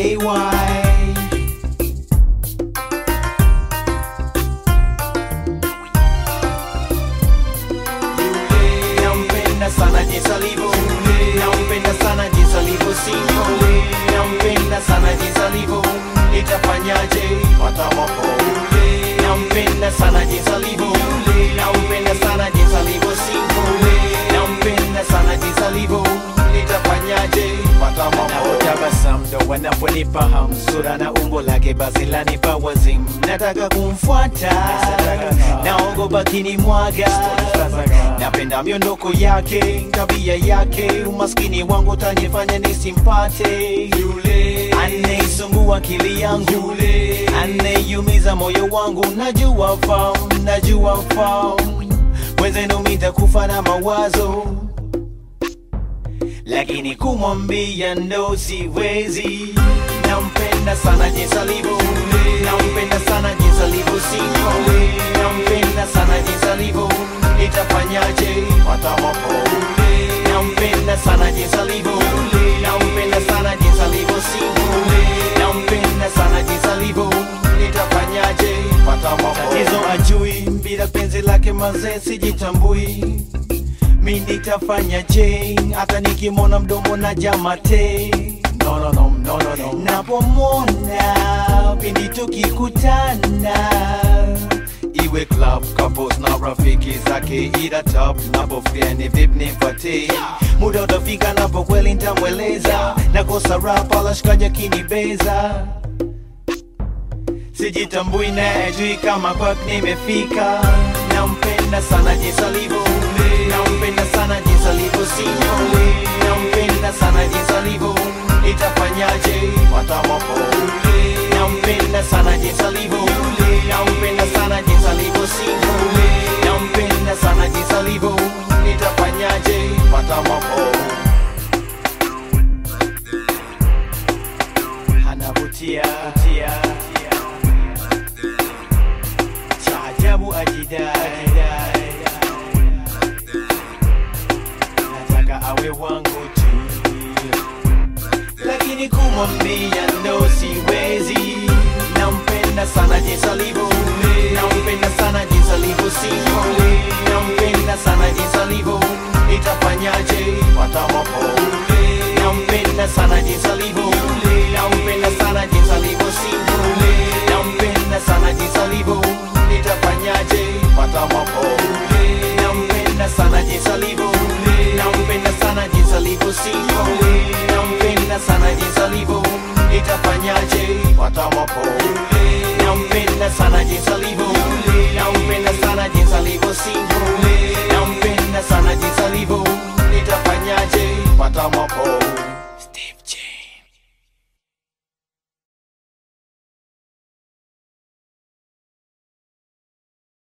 AY nampenda sana jinsi alivyo nampenda sana jinsi alivyo single nampenda sana jinsi alivyo itafanyaje watamapo nampenda sana jinsi alivyo nampenda sana jinsi alivyo single nampenda sana jinsi alivyo itafanyaje watamapo Tabasamu ndo wanaponifahamu sura na umbo lake basi lanipa wazimu nataka kumfuata naogopa kinimwaga napenda miondoko yake tabia yake umaskini wangu utanifanya nisimpate yule anaisumbua akili yangu anayeumiza moyo wangu najua fahamu najua fahamu wezenu mitakufa na mawazo lakini kumwambia ndo siwezi. Nampenda sana jinsi alivyo, nampenda sana jinsi alivyo single, nampenda sana jinsi alivyo, itafanyaje watamapo. Nampenda sana jinsi alivyo, nampenda sana jinsi alivyo single, nampenda sana jinsi alivyo, itafanyaje watamapo. Tatizo ajui bila penzi lake mazee sijitambui mi nitafanya je hata nikimwona mdomo na jamate no, no, no, no, no, no. napomwona pindi tukikutana iwe club couples na rafiki zake ila top napofia ni vip nipate muda utafika napo kweli ntamweleza nakosa rapa la shikaja kinibeza sijitambui naye ajui kama kwak nimefika nampenda sana jinsi alivyo nampenda sana jinsi alivyo single nampenda sana jinsi alivyo itafanyaje watamapo nampenda sana jinsi alivyo nampenda sana jinsi alivyo single nampenda sana jinsi alivyo itafanyaje watamapo anavutia vutia cha ajabu ajidai nataka awe wangu tu lakini kumwambia ndo siwezi nampenda sana jinsi alivyo nampenda sana jinsi alivyo single nampenda sana jinsi alivyo itafanyaje watamapo nampenda sana jinsi alivyo nampenda sana jinsi alivyo single nampenda sana jinsi alivyo itafanyaje watamapo nampenda sana jinsi alivyo nampenda sana jinsi alivyo single nampenda sana jinsi alivyo itafanyaje watamapo nampenda sana jinsi